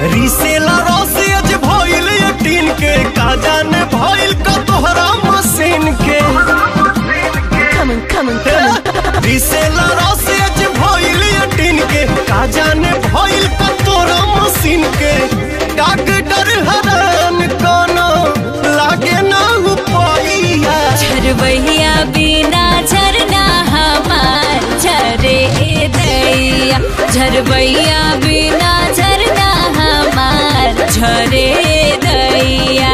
रिसेला रसियज भइल टीन के का जाने भइल का तोहरा मशीन के Coming, coming, coming. रिसेला रसियज भइल टीन के का जाने भइल का तोहरा मशीन के डॉक्टर हरान कोनो लागे ना उपाइया झरबहिया बिना झरना हमार झरे दैया झरबहिया बिना झरना हमार झरे दैया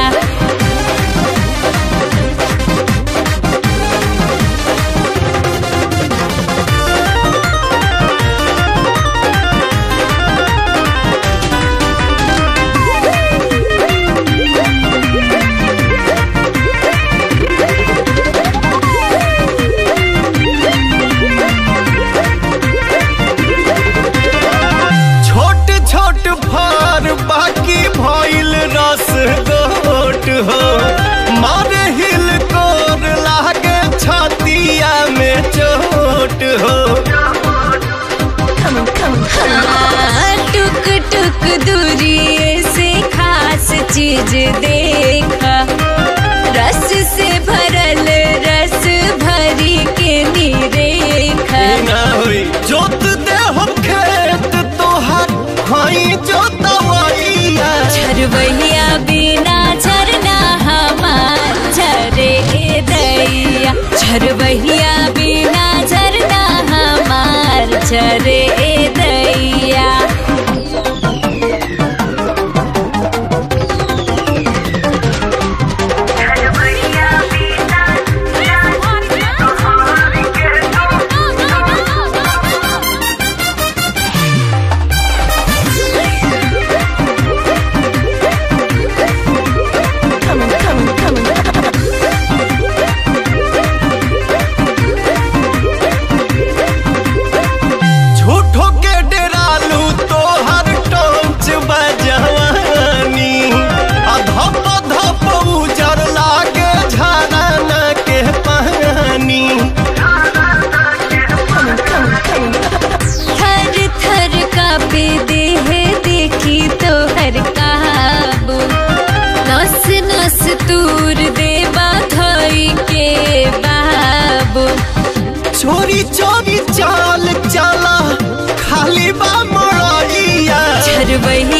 छोट छोट फार बाकी भइल रस गोट हो मारे हिल कोर लागे छतिया में चोट हो हाँ, टुक टुक दूरी से खास चीज देखा रस से भरल रस भरी के निरेखा ना होई जोत दे हम खेत तोहार हई जोतवैया झरबहिया बिना झरना हमार झरे दैया झरबहिया बिना झरना हमार झरे दैया coming, coming, coming. झूठो के डेरालू तोहर टोंच बजवानी आ धप धप उजर लागे झरना के पानी थर थर कापे देह देखी तो हर काबू नस नस तूर देवा धोई के बाबू चोरी चोरी चाल चला खाली बा मड़ैया झरबहिया